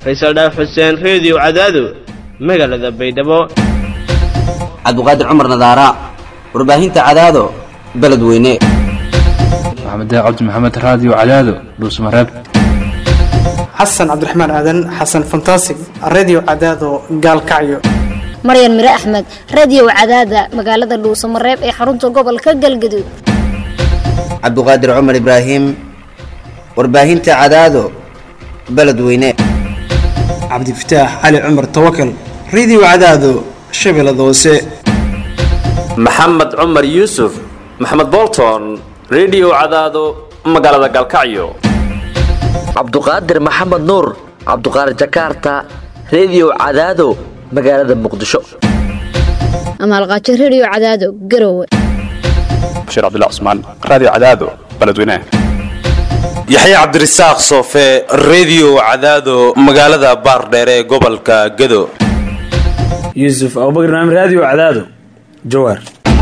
faysal dhaaf xuseen reediyo cadaado magaalada baydhabo cabduqaadir cumar nadaara warbaahinta cadaado beledweyne maxamed cabdi maxamed raadiyo cadaado dhuusmareeb xasan cabdiraxmaan aadan xasan fantasig redio cadaado gaalkacyo maryan mire axmed radio cadaada magaalada dhuusamareeb ee xarunta gobolka galgaduud cabduqaadir cumar ibraahim warbaahinta cadaado beledweyne cabdifataax cali cumar tawakal redio cadaado shabeellada hoose maxamed cumar yuusuf maxamed bolton redio cadaado magaalada gaalkacyo cabduqaadir maxamed nuur cabduqaadir jakarta redio cadaado magaalada muqdisho amaalqaajo radio cadaado garowe bashiir cabdilla cusmaan raadiyo cadaado beledweynaha yaxya cabdirasaaq soofe redio cadaado magaalada baardheere ee gobolka gado yuusuf abubakar naam raadiyo cadaado jawaar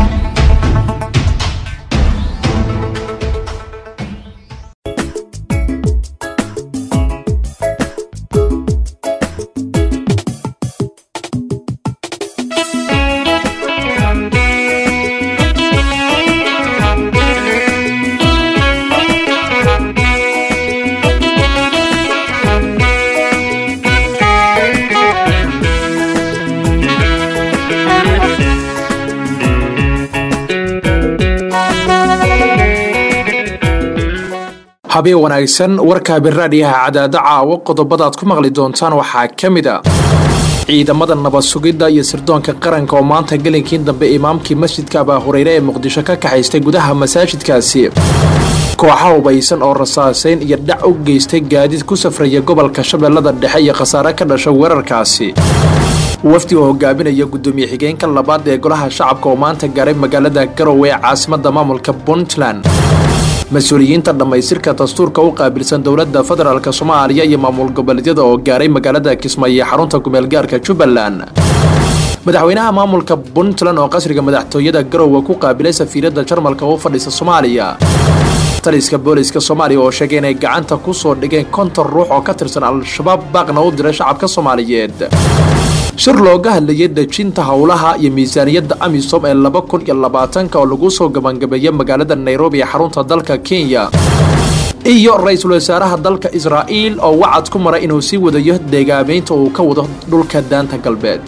habeen wanaagsan warka biraadhiyaha cadaado caawo qodobadaad ku maqli doontaan waxaa ka mid a ciidamada nabad sugidda iyo sirdoonka qaranka oo maanta gelinkii dambe imaamkii masjidka abaa hureyre ee muqdisho ka kaxaystay gudaha masaajidkaasi kooxa hubaysan oo rasaasayn iyo dhac u geystay gaadiid ku safraya gobolka shabeellada dhexe iyo khasaare ka dhasha weerarkaasi wafdi oo hogaaminaya guddoomiye xigeenka labaad ee golaha shacabka oo maanta gaaray magaalada garowe ee caasimada maamulka puntland mas-uuliyiinta dhammaystirka dastuurka u qaabilsan dowladda federaalk soomaaliya iyo maamul goboleedyada oo gaaray magaalada kismaayo ee xarunta kumeelgaarka jubbaland madaxweynaha maamulka puntland oo qasriga madaxtooyada garowe ku qaabilay safiiradda jarmalka u fadhisa soomaaliya taliska booliska soomaaliya oo sheegay inay gacanta ku soo dhigeen konton ruux oo ka tirsan al-shabaab baaqna u diray shacabka soomaaliyeed shir looga hadlayay dejinta howlaha iyo miisaaniyadda amisom ee laba kun iyo labaatanka oo lagu soo gabangabeeyay magaalada nairobi ee xarunta dalka kenya iyo ra-iisul wasaaraha dalka israa'iil oo wacad ku maray inuu sii wadayo deegaameynta uu ka wado dhulka daanta galbeed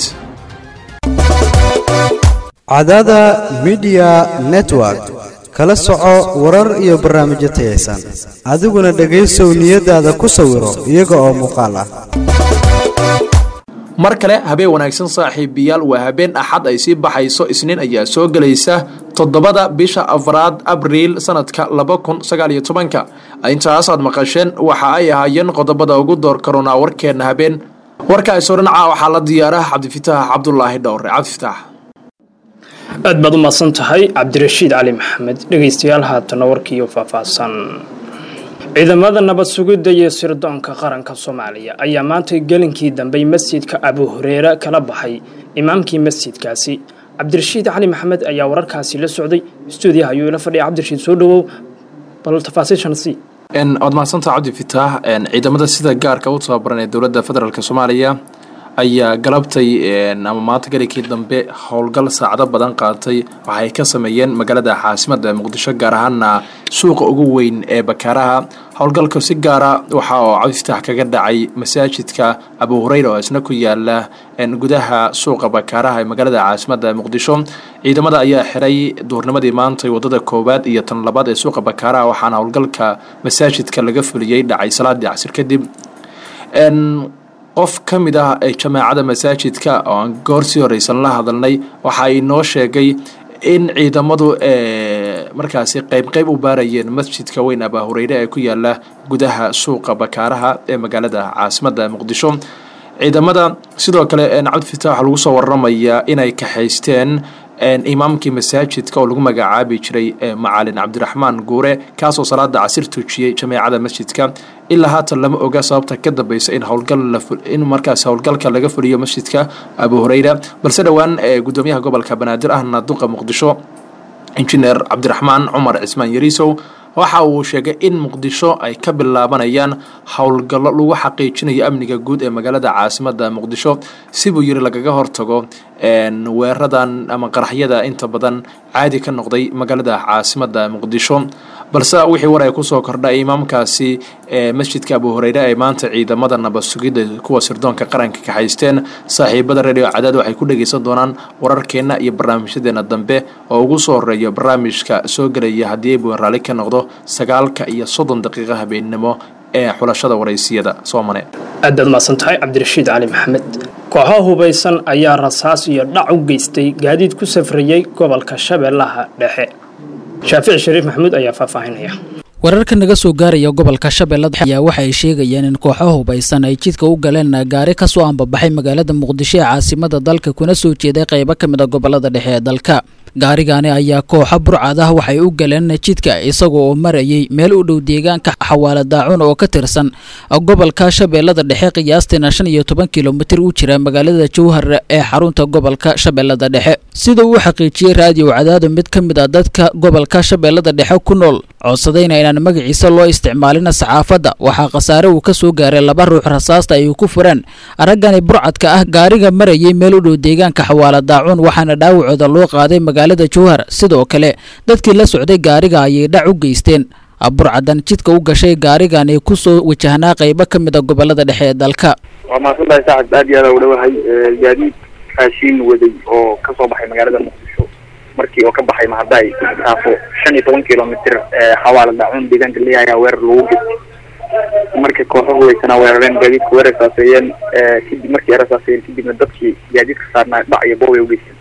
cadaada midiya network kala soco warar iyo barnaamijyo tayaysan adiguna dhegaysow niyadaada ku sawiro iyaga oo muuqaal ah mar kale habeen wanaagsan saaxiibayaal waa habeen axad ay sii baxayso isniin ayaa soo gelaysa toddobada bisha afraad abriil sanadka laba kun sagaal iyo tobanka intaas aad maqasheen waxa ay ahaayeen qodobada ugu door karoonaa warkeenna habeen warkaasoo dhinaca waxaa la diyaaraha cabdifitaax cabdulaahi dhowre cabdifitaax aad baad u mahadsan tahay cabdirashiid cali maxamed dhegaystayaal haatana warkiiyo faahfaahsan ciidamada nabad sugidda iyo sirdoonka qaranka soomaaliya ayaa maanta gelinkii dambey masjidka abu hureere kala baxay imaamkii masjidkaasi cabdirashiid cali maxamed ayaa wararkaasi la socday stuudiyaha ayuu ila fadhiya cabdirashiid soo dhawow bal tafaasiishan si waad mahadsantaha cabdi fitaax ciidamada sida gaarka u tababaran ee dowladda federaalk soomaaliya ayaa galabtay ama maanta gelinkii dambe howlgal saacado badan qaatay waxay ka sameeyeen magaalada caasimada muqdisho gaar ahaana suuqa ugu weyn ee bakaaraha howlgalka si gaara waxa oo cabdiftaax kaga dhacay masaajidka abu hureyra oo isna ku yaala gudaha suuqa bakaaraha ee magaalada caasimada muqdisho ciidamada ayaa xiray duurnimadii maantay wadada koowaad iyo tan labaad ee suuqa bakaaraha waxaana howlgalka masaajidka laga fuliyey dhacay salaadii casir kadib qof ka mid ah ee jamaacada masaajidka oo aan goor sii horeysan la hadalnay waxa ay noo sheegay in ciidamadu markaasi qeyb qeyb u baarayeen masjidka weyn abaa hureyre ee ku yaala gudaha suuqa bakaaraha ee magaalada caasimada muqdisho ciidamada sidoo kale cabdifitaax lagu soo waramayaa inay kaxaysteen imaamkii masaajidka oo lagu magacaabi jiray macalin cabdiraxmaan guure kaasoo salaada casir tujiyey jameecada masjidka ilaa haatan lama oga sababta ka dambeysa in howlgalin markaas howlgalka laga fuliyo masjidka abu hureyra balse dhowaan gudoomiyaha gobolka banaadir ahna duqa muqdisho injineer cabdiraxmaan cumar cismaan yariisow waxa uu sheegay in muqdisho ay ka bilaabanayaan howlgallo lagu xaqiijinayo amniga guud ee magaalada caasimada muqdisho sibuu yiri lagaga hortago weeradan ama qaraxyada inta badan caadi ka noqday magaalada caasimada muqdisho balse wixii war ay kusoo kordhay imaamkaasi ee masjidka abu hureyre ay maanta ciidamada nabad sugidda kuwa sirdoonka qaranka ka haysteen saaxiibada radio cadaad waxay ku dhegeysan doonaan wararkeenna iyo barnaamijyadeena dambe oo ugu soo horeeya barnaamijka soo gelaya haddii aybu raalli ka noqdo sagaalka iyo soddon daqiiqa habeennimo ee xulashada waraysiyada soomane aad baad mahadsan tahay cabdirashiid cali maxamed kooxo hubaysan ayaa rasaas iyo dhac u geystay gaadiid ku safrayey gobolka shabeellaha dhexe shaafici shariif maxamuud ayaa faahfaahinaya wararka naga soo gaaraya gobolka shabeellada ayaa waxa ay sheegayaan in kooxo hubaysan ay jidka u galeen gaari ka soo ambabaxay magaalada muqdisho ee caasimada dalka kuna soo jeeday qaybo ka mid a gobolada dhexe ee dalka gaarigaani ayaa kooxo burcad ah waxay u galeen jidka isagoo oo marayay meel u dhow deegaanka xawaala daacun oo ka tirsan gobolka shabeellada dhexe qiyaastiina shan iyo toban kilomitir u jira magaalada jowhar ee xarunta gobolka shabeellada dhexe sida uu xaqiijiyey raadiyo cadaado mid ka mid a dadka gobolka shabeellada dhexe ku nool codsadayna inaan magaciisa loo isticmaalin saxaafadda waxaa khasaare uu ka soo gaaray laba ruux rasaasta ay ku fureen araggani burcadka ah gaariga marayay meel u dhow deegaanka xawaala daacun waxaana dhaawacooda loo qaaday magaalada jowhar sidoo kale dadkii la socday gaariga ayay dhac u geysteen burcadan jidka u gashay gaarigani ku soo wajahnaa qaybo ka mid a gobolada dhexe ee dalka waa mahadsantahay saacad aad iyo aad u dhawahay gaadiid raashiin waday oo kasoo baxay magaalada muqdisho markii oo ka baxay mahadaay taafo shan iyo toban kilomitr xawaala daacun deegaanka leeyahay ayaa weerar lagu gestay marka kooxo hubaysanaa weerareen gaadiidka way rasaaseeyeen kadib markii ay rasaaseeyeen kadibna dadkii gaadiidka saarnaa dhac iyo boob ay ugeysteen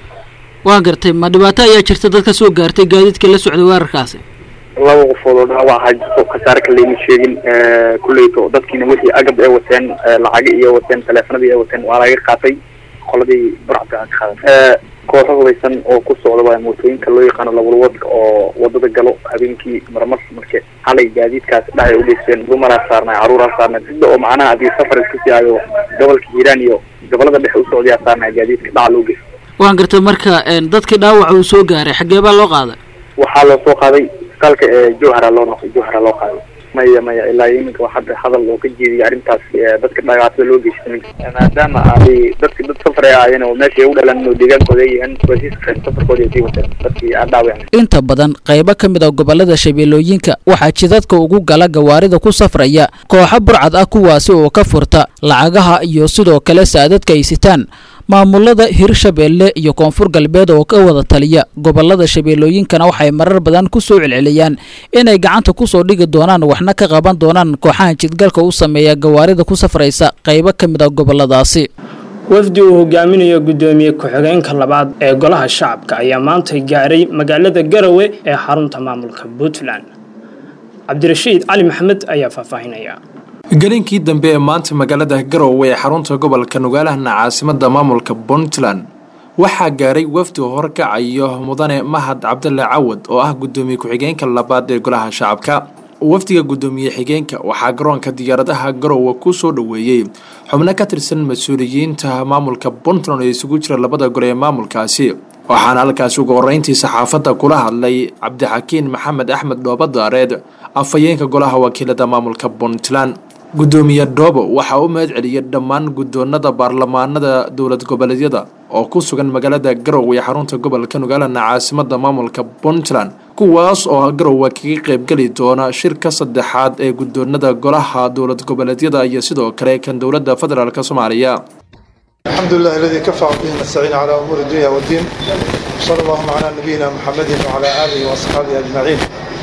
waa gartay ma dhibaato ayaa jirta dad ka soo gaartay gaadiidka la socday weerarkaasi laba qofood oo dhaawac ahaa jirto khasaare kaleyma sheegin kulleyto dadkiina wixii agab ay wateen lacaga iyo wateen taleefanadii ay wateen waa laga qaatay qoladii burcadka aan ka qaadan kooxo hubaysan oo ku socda waa mootooyinka loo yaqaano labalwadka oo wadada galo habeenkii marmar marke xalay gaadiidkaas dhacay ugeysteen dumaraa saarnay caruuraa saarnay sida oo macnaha haddii safar isku sii ayo gobolka hiiraan iyo gobolada dhexe u socdayaa saarnay gaadiidka dhaca loo geystay waan gartay marka dadkii dhaawaca uu soo gaaray xaggee baa loo qaaday waxaa loo soo qaaday isbitaalka ee jowhara loo noqday jowhara loo qaaday maya maya ilaa iminka waa hadda hadal oo ka jeediyay arrintaas dadka dhibaatada loo geystay maadaama ay dadki dad safar ay ahaayeen oo meesha ay u dhalan oo deegaankooda ay yihiin waa sii safreen safarkooda ay sii wateen dadkii aan dhaawacnay inta badan qaybo ka mid a gobolada shabeellooyinka waxaa jidadka ugu gala gawaarida ku safraya kooxo burcad ah kuwaasi oo ka furta lacagaha iyo sidoo kale saadadka ay sitaan maamulada hirshabeelle iyo koonfur galbeed oo ka wada taliya gobolada shabeellooyinkana waxay marar badan ku soo celceliyaan inay gacanta kusoo dhigi doonaan waxna ka qaban doonaan kooxaha jidgalka u sameeya gawaarida ku safraysa qaybo ka mid a goboladaasi wafdi uu hogaaminayo guddoomiye ku-xigeenka labaad ee golaha shacabka ayaa maanta gaaray magaalada garowe ee xarunta maamulka puntland cabdirashiid cali maxamed ayaa faahfaahinaya gelinkii dambe ee maanta magaalada garowe ee xarunta gobolka nogaalahana caasimada maamulka puntland waxaa gaaray wafdi horkacayo mudane mahad cabdalla cawad oo ah guddoomiye ku-xigeenka labaad ee golaha shacabka wafdiga guddoomiye xigeenka waxaa garoonka diyaaradaha garowe ku soo dhoweeyey xubno ka tirsan mas-uuliyiinta maamulka puntland oo isugu jira labada gole ee maamulkaasi waxaana halkaasi ugu horeyntii saxaafadda kula hadlay cabdixakiin maxamed axmed dhoobadaareed afhayeenka golaha wakiilada maamulka puntland guddoomiye dhoobo waxaa u mahad celiyay dhammaan guddoonada baarlamaanada dowlad goboleedyada oo ku sugan magaalada garowe ee xarunta gobolka nogaalana caasimada maamulka puntland kuwaas oo garowe kaga qaybgeli doona shirka saddexaad ee guddoonada golaha dowlad goboleedyada iyo sidoo kale kan dowladda federaalk soomaaliya الحمد لله الذي كفى به نستعين على أمور الدنيا والدين صلى الله على نبينا محمد وعلى آله وأصحابه أجمعين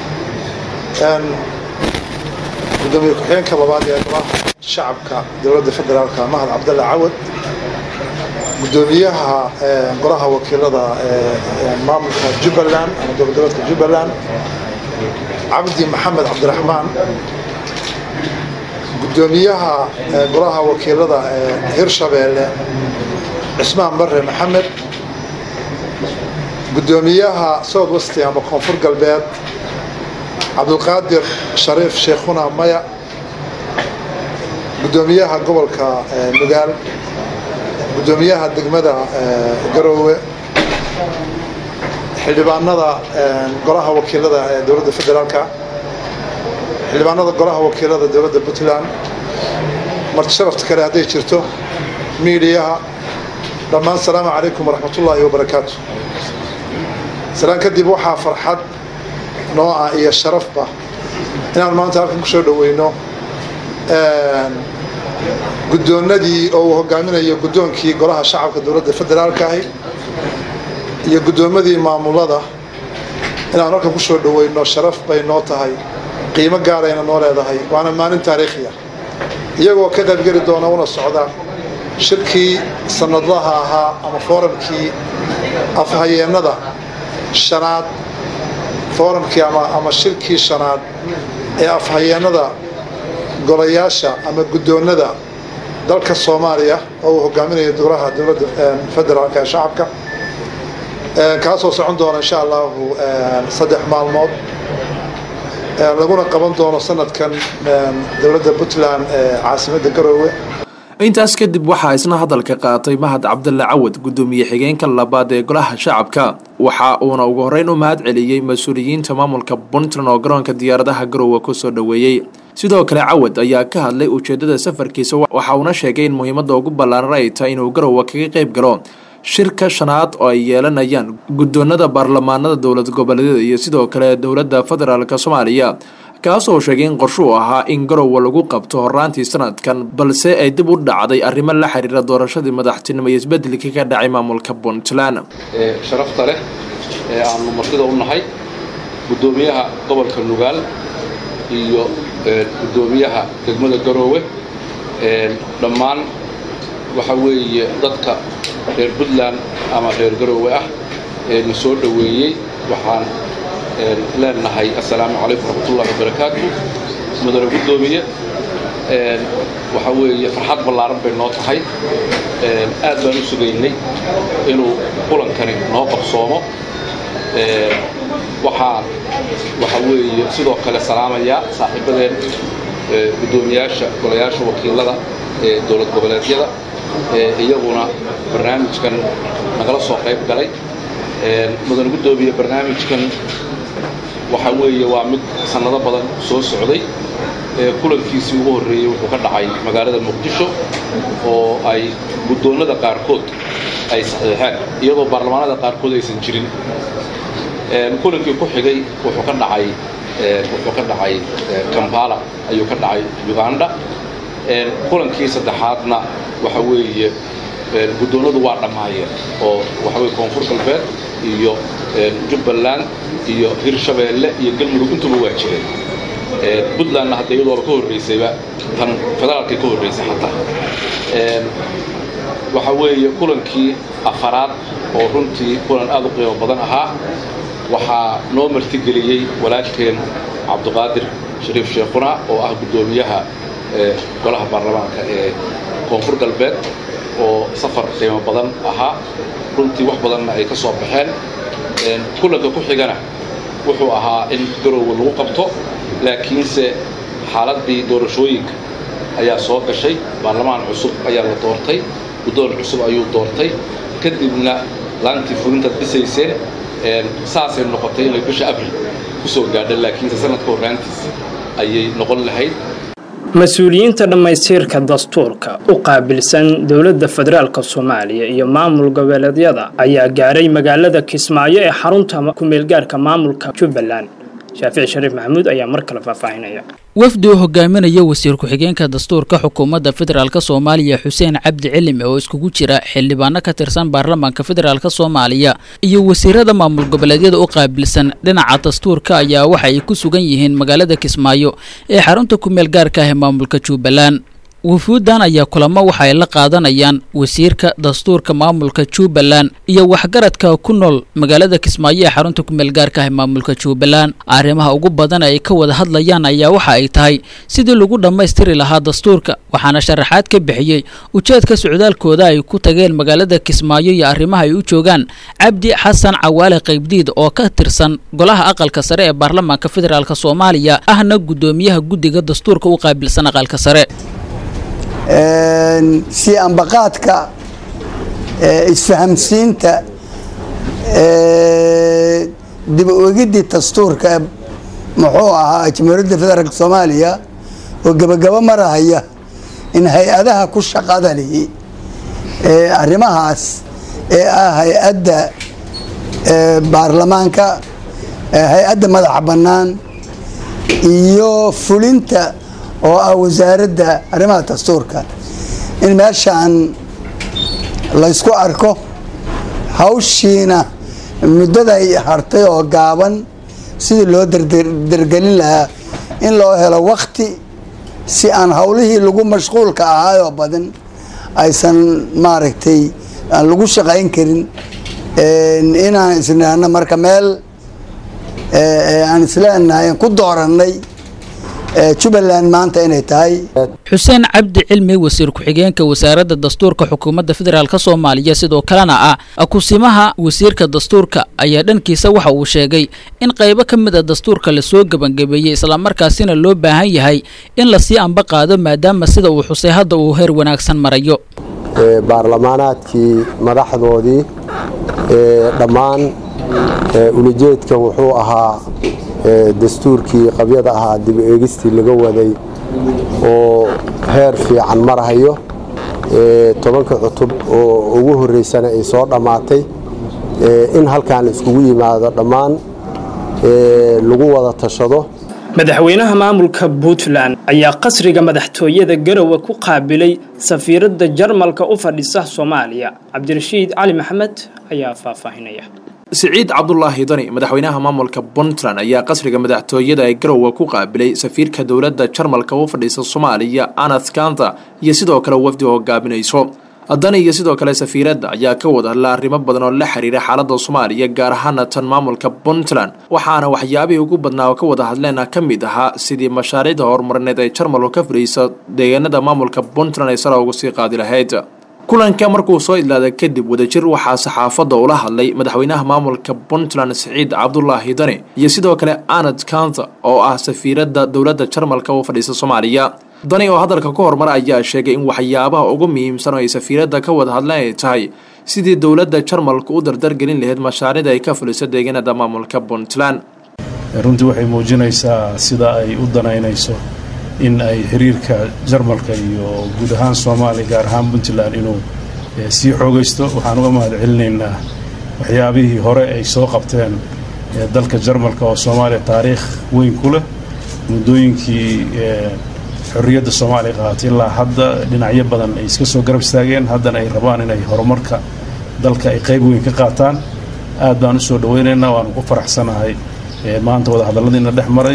gudoomiye ku-xigeenka labaad ee golaha shacabka dowladda federaalka mahad cabdalle cawad gudoomiyaha golaha wakiilada maamulka jubbaland ama dowladgoboleedka jubbaland cabdi maxamed cabdiraxmaan gudoomiyaha golaha wakiilada hirshabeelle cismaan bare maxamed gudoomiyaha south westi ama koonfur galbeed cabdulqaadir shariif sheekhuna maya gudoomiyaha gobolka nugaal gudoomiyaha degmada garoowe xildhibaanada golaha wakiilada ee dowladda federaalka xildhibaanada golaha wakiilada dowladda puntland marti sharafta kale hadday jirto miidiyaha dhammaan asalaamu calaykum waraxmatullaahi wabarakaatu salaan kadib waxaa farxad noo ah iyo sharafba inaan maanta halkan kusoo dhaweyno guddoonnadii oo uu hogaaminayo guddoonkii golaha shacabka dowladda federaalka ahi iyo guddoomadii maamulada inaan halkan kusoo dhaweyno sharaf bay noo tahay qiimo gaarayna noo leedahay waana maalin taariikhiya iyagoo ka qaybgeli doona una socda shirkii sanadlaha ahaa ama fooramkii afhayeennada shanaad fooramkii ama shirkii shanaad ee afhayeennada golayaasha ama guddoonnada dalka soomaaliya oo uu hogaaminayo golaha dowladda federaalka ee shacabka kaasoo socon doona insha allahu saddex maalmood laguna qaban doono sanadkan dowladda puntland ee caasimadda garoowe intaas kadib waxaa isna hadalka qaatay mahad cabdalle cawad guddoomiye xigeenka labaad ee golaha shacabka waxa uuna ugu horreyn u mahad celiyey mas-uuliyiinta maamulka puntland oo garoonka diyaaradaha garoowe kusoo dhoweeyey sidoo kale cawad ayaa ka hadlay ujeedada safarkiisa waxa uuna sheegay in muhiimadda ugu ballaaran ay tahay inuu garoowe kaga qayb galo shirka shanaad oo ay yeelanayaan guddoonada baarlamaanada dowlad goboleedyada iyo sidoo kale dowladda federaalk soomaaliya kaasoo sheegay in qorshuu ahaa in garowe lagu qabto horaantii sanadkan balse ay dib u dhacday arrimo la xiriira doorashadii madaxtinimo iyo isbedelkii ka dhacay maamulka puntland sharafta leh ee aanu martida u nahay guddoomiyaha gobolka nugaal iyo guddoomiyaha degmada garoowe dhammaan waxa weeye dadka reer puntland ama reer garoowe ah ee na soo dhoweeyey waxaan leenahay assalaamu calaykum waraxmatullahi wabarakaatu mudane guddoomiye waxa weeye farxad ballaaran bay noo tahay aad baan u sugaynay inuu kulankani noo qabsoomo waxaan waxa weeye sidoo kale salaamayaa saaxiibadeen guddoomiyaasha golayaasha wakiilada ee dowlad goboleedyada iyaguna barnaamijkan nagala soo qayb galay mudane guddoomiye barnaamijkan waxa weeye waa mid sannado badan soo socday kulankiisii ugu horreeyey wuxuu ka dhacay magaalada muqdisho oo ay guddoonnada qaarkood ay saxiixeen iyadoo baarlamaanada qaarkood aysan jirin kulankii ku xigay wuxuu ka dhacay wuxuu ka dhacay kampala ayuu ka dhacay uganda kulankii saddexaadna waxa weeye guddoonnadu waa dhammaayeen oo waxa weye koonfur galbeed iyo jubbaland iyo hirshabeelle iyo galmudug intuba waa jireen puntlandna hadda iyadooba ka horraysayba tan federaalkay ka horraysay xataa waxa weeye kulankii afaraad oo runtii kulan aad u qiimo badan ahaa waxaa noo martigeliyey walaalkeen cabdiqaadir shariif sheekhuna oo ah guddoomiyaha golaha baarlamaanka ee koonfur galbeed oo safar qiimo badan ahaa runtii wax badanna ay ka soo baxeen kulanka ku xigana wuxuu ahaa in garoowe lagu qabto laakiinse xaaladdii doorashooyinka ayaa soo gashay baarlamaan cusub ayaa la doortay guddoon cusub ayuu doortay kadibna laantii fulintaad dhisayseen saasay noqotay inay bisha abril ku soo gaadha laakiinse sanadka horraantiisa ayay noqon lahayd mas-uuliyiinta dhammaystiirka dastuurka u qaabilsan dowladda federaalk soomaaliya iyo maamul goboleedyada ayaa gaaray magaalada kismaayo ee xarunta ku-meelgaarka maamulka jubbaland shaafici shariif maxamuud ayaa mar kale faahfaahinaya wafdi uu hogaaminayo wasiir ku-xigeenka dastuurka xukuumadda federaalk soomaaliya xuseen cabdi cilimi oo iskugu jira xildhibaano ka tirsan baarlamaanka federaalk soomaaliya iyo wasiirada maamul goboleedyada u qaabilsan dhinaca dastuurka ayaa waxa ay ku sugan yihiin magaalada kismaayo ee xarunta ku-meel gaarka ah ee maamulka jubbaland wufuuddan ayaa kulamo waxa ay la qaadanayaan wasiirka dastuurka maamulka jubbaland iyo waxgaradka ku nool magaalada kismaayo ee xarunta ku-meel gaarka ah ee maamulka jubbaland arrimaha ugu badan ay ka wada hadlayaan ayaa waxa ay tahay sidii lagu dhammaystiri lahaa dastuurka waxaana sharaxaad ka bixiyey ujeedka socdaalkooda ay ku tageen magaalada kismaayo iyo arrimaha ay u joogaan cabdi xasan cawaale qaybdiid oo ka tirsan golaha aqalka sare ee baarlamaanka federaalk soomaaliya ahna guddoomiyaha guddiga dastuurka u qaabilsan aqalka sare si ambaqaadka isfahamsiinta dib u egiddii dastuurka muxuu ahaa jamhuuriyadda federaalk soomaaliya oo gebagabo marahaya in hay-adaha ku shaqada lihi ee arrimahaas ee ah hay-adda baarlamaanka hay-adda madaxa bannaan iyo fulinta oo ah wasaaradda arrimaha dastuurka in meeshaan laysku arko hawshiina muddaday hartay oo gaaban sidii loo dergelin lahaa in loo helo wakti si aan howlihii lagu mashquulka ahaayoo badan aysan maaragtay aan lagu shaqayn karin inaan isnihano marka meel aan isleenahay aan ku doorannay jubbaland maanta inay tahay xuseen cabdi cilmi wasiir ku-xigeenka wasaaradda dastuurka xukuumadda federaalk soomaaliya sidoo kalena ah kusimaha wasiirka dastuurka ayaa dhankiisa waxa uu sheegay in qaybo ka mid a dastuurka lasoo gebangabeeyey islamarkaasina loo baahan yahay in lasii amba qaado maadaama sida uu xusay hadda uu heer wanaagsan marayo baarlamaanaadkii madaxdoodii dhammaan ulajeedka wuxuu ahaa dastuurkii qabyada ahaa dib eegistii laga waday oo heer fiican marahayo tobanka cutub oo ugu horreysana ay soo dhammaatay in halkaan iskugu yimaado dhammaan lagu wada tashado madaxweynaha maamulka puntland ayaa qasriga madaxtooyada garowe ku qaabilay safiiradda jarmalka u fadhisa soomaaliya cabdirashiid cali maxamed ayaa faahfaahinaya siciid cabdulaahi dani madaxweynaha maamulka puntland ayaa qasriga madaxtooyada ee garowe ku qaabilay safiirka dowladda jarmalka u fadhiisa soomaaliya anath kanta iyo sidoo kale wafdi hogaaminayso dani iyo sidoo kale safiiradda ayaa ka wada hadla arrimo badan oo la xiriira xaaladda soomaaliya gaar ahaana tan maamulka puntland waxaana waxyaabihii ugu badnaa oo ka wada hadleena ka mid ahaa sidii mashaariicda horumarineed ay jarmalku ka fadhiisa deegaanada maamulka puntland ay sare ugu sii qaadi lahayd kulanka markuu soo idlaaday kadib wadajir waxaa saxaafadda ula hadlay madaxweynaha maamulka puntland siciid cabdulaahi dani iyo sidoo kale anad kanta oo ah safiiradda dowladda jarmalka u fadhiisa soomaaliya dani oo hadalka ku horumar ayaa sheegay in waxyaabaha ugu muhiimsan oo ay safiiradda ka wada hadleen ay tahay sidii dowladda jarmalku u dardargelin lahayd mashaariicda ay ka fuliso deegaanada maamulka puntland runtii waxay muujinaysaa sida ay u danaynayso in ay xiriirka jarmalka iyo guud ahaan soomaaliya gaar ahaan puntland inuu sii xoogaysto waxaan uga mahad celinaynaa waxyaabihii hore ay soo qabteen dalka jarmalka oo soomaaliya taariikh weyn ku leh muddooyinkii xorriyadda soomaaliya qaaatay ilaa hadda dhinacyo badan ay iska soo garab istaageen haddana ay rabaan inay horumarka dalka ay qayb weyn ka qaataan aad baan u soo dhawaynaynaa waanu ku faraxsanahay maanta wadahadalladiina dhex maray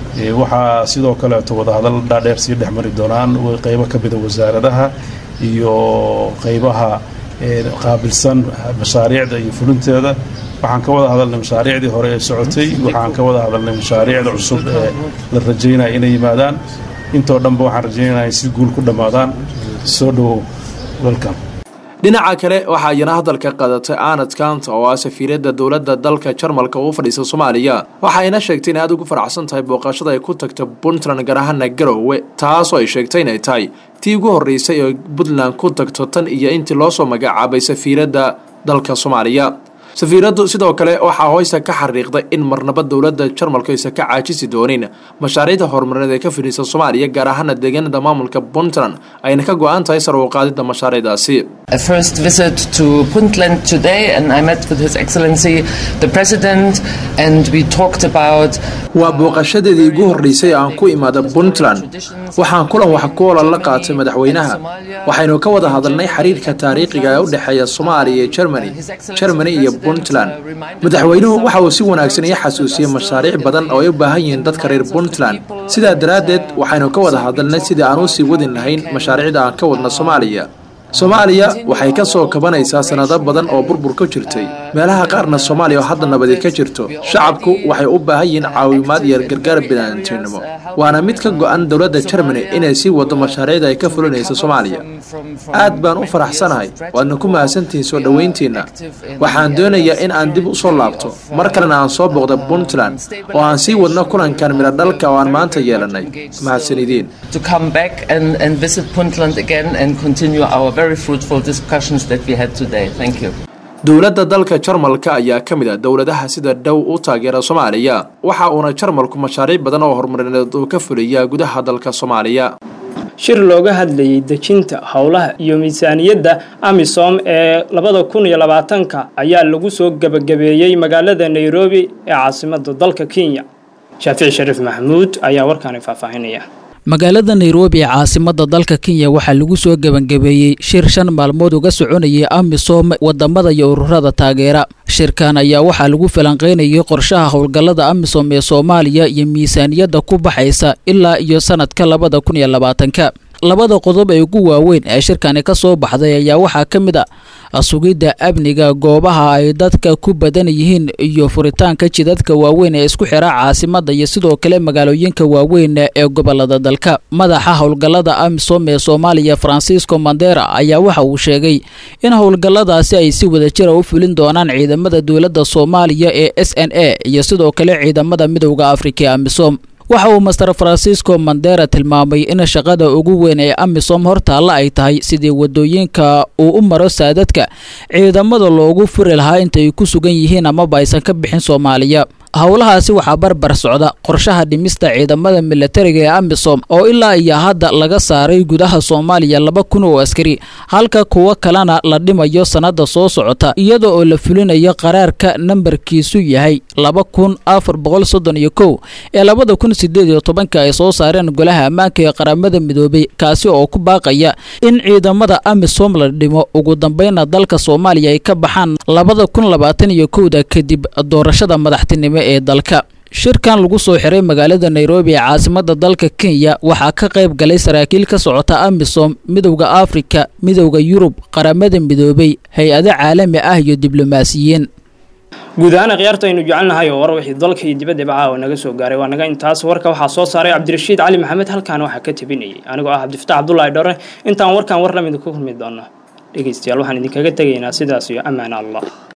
waxaa sidoo kaleeto wadahadal dhaadheer sii dhex mari doonaan qaybo ka mida wasaaradaha iyo qaybaha qaabilsan mashaariicda iyo fulinteeda waxaan ka wada hadalnay mashaariicdii hore ee socotay waxaan ka wada hadalnay mashaariicda cusub ee la rajaynaya inay yimaadaan intoo dhanba waxaan rajaynaya si guul ku dhammaadaan soo dhowow welcome dhinaca kale waxaa iyana hadalka qadatay anad kanta oo ah safiiradda dowladda dalka jarmalka uu fadhiisa soomaaliya waxayna sheegtay in aad ugu faraxsan tahay booqashada ay ku tagta puntland gaar ahaana garowe taasoo ay sheegtay inay tahay tii ugu horreysay oo puntland ku tagto tan iyo intii loo soo magacaabay safiiradda dalka soomaaliya safiiraddu sidoo kale waxaa hooysa ka xariiqday in marnaba dowladda jarmalku aysan ka caajisi doonin mashaariicda horumarineed ee ka fidhiisa soomaaliya gaar ahaana deegaanada maamulka puntland ayna ka go-an tahay sar u qaadidda mashaariicdaasi A first visit to Puntland today, and I met with His Excellency the President, and we talked about. waa booqashadeedii ugu horreysay aan ku imaada puntland waxaan kulan wax ku olan la qaatay madaxweynaha waxaynu ka wada hadalnay xiriirka taariikhiga ee u dhexeeya soomaaliya iyo germany germany iyo puntland madaxweynuhu waxa uu si wanaagsan ii xasuusiyey mashaariic badan oo ay u baahan yihiin dadka reer puntland sidaa daraaddeed waxaynu ka wada hadalnay sidii aan u sii wadin lahayn mashaariicda aan ka wadna soomaaliya soomaaliya waxay ka soo kabanaysaa sannado badan oo burbur ka jirtay meelaha qaarna soomaaliya oo hadda nabadi ka jirto shacabku waxay u baahan yihiin caawimaad iyo gargaar bini'aadamtinimo waana mid ka go'an dowladda germany inay sii wado mashaariicda ay ka fulinaysa soomaaliya aad baan u faraxsanahay waadna ku mahadsantihiin soo dhowayntiinna waxaan doonayaa in aan dib u soo laabto mar kalena aan soo booqda puntland oo aan sii wadno kulankan midho dhalka oo aan maanta yeelanay mahadsanidiin To come back and, and visit Puntland again and continue our very fruitful discussions that we had today. Thank you. dowladda dalka jarmalka ayaa ka mid a dowladaha sida dhow u taageera soomaaliya waxa uuna jarmalku mashaariic badan oo horumarineed uu ka fuliya gudaha dalka soomaaliya shir looga hadlayay dejinta howlaha iyo miisaaniyadda amisom ee labada kun iyo labaatanka ayaa lagu soo gebagabeeyey magaalada nairobi ee caasimada dalka kenya shaafici shariif maxamuud ayaa warkaani faahfaahinaya magaalada nairobi ee caasimada dalka kenya waxaa lagu soo gebangabeeyey shir shan maalmood uga soconayay amisom wadamada iyo ururada taageera shirkan ayaa waxaa lagu falanqeynayay qorshaha howlgallada amisom ee soomaaliya iyo miisaaniyadda ku baxaysa ilaa iyo sanadka labada kun iyo labaatanka labada qodob ee ugu waaweyn ee shirkani ka soo baxday ayaa waxaa ka mid a sugidda amniga goobaha ay dadka ku badan yihiin iyo furitaanka jidadka waaweyn ee isku xira caasimada iyo sidoo kale magaalooyinka waaweyn ee gobolada dalka madaxa howlgallada amisom ee soomaaliya francisco mandera ayaa waxa uu sheegay in howlgalladaasi ay si wadajira u fulin doonaan ciidamada dowladda soomaaliya ee s n a iyo sidoo kale ciidamada midowda afrika ee amisom waxa uu master francisco mandera tilmaamay in shaqada ugu weyn ee amisom hortaalla ay tahay sidii wadooyinka uu u maro saadadka ciidamada loogu furi lahaa intay ku sugan yihiin amaba aysan ka bixin soomaaliya howlahaasi waxaa barbar socda qorshaha dhimista ciidamada militariga ee amisom oo ilaa iyo hadda laga saaray gudaha soomaaliya laba kun oo askari halka kuwo kalena la dhimayo sannada soo socota iyada oo la fulinayo qaraarka nambarkiisu yahay laba kun afar boqol soddon iyo kow ee labada kun sideed iyo tobanka ay soo saareen golaha ammaanka ee qaramada midoobay kaasi oo ku baaqaya in ciidamada amisom la dhimo ugu dambeynna dalka soomaaliya ay ka baxaan labada kun labaatan iyo kowda kadib doorashada madaxtinimo ee dalka shirkan lagu soo xiray magaalada nairobi ee caasimada dalka kenya waxaa ka qayb galay saraakiil ka socota amisom midowda afrika midowda yurub qaramada midoobay hay-ado caalami ah iyo diblomaasiyiin guud ahaan khiyaarta aynu jecelnahay oo war wixii dalka iyo dibaddaba caawa naga soo gaaray waa naga intaas warka waxaa soo saaray cabdirashiid cali maxamed halkaana waxaa ka tabinayay anigoo ah cabdifataax cabdulaahi dhore intaan warkan war lamid ku kulmi doono dhegeystayaal waxaan idinkaga tegaynaa sidaas iyo ammaan allah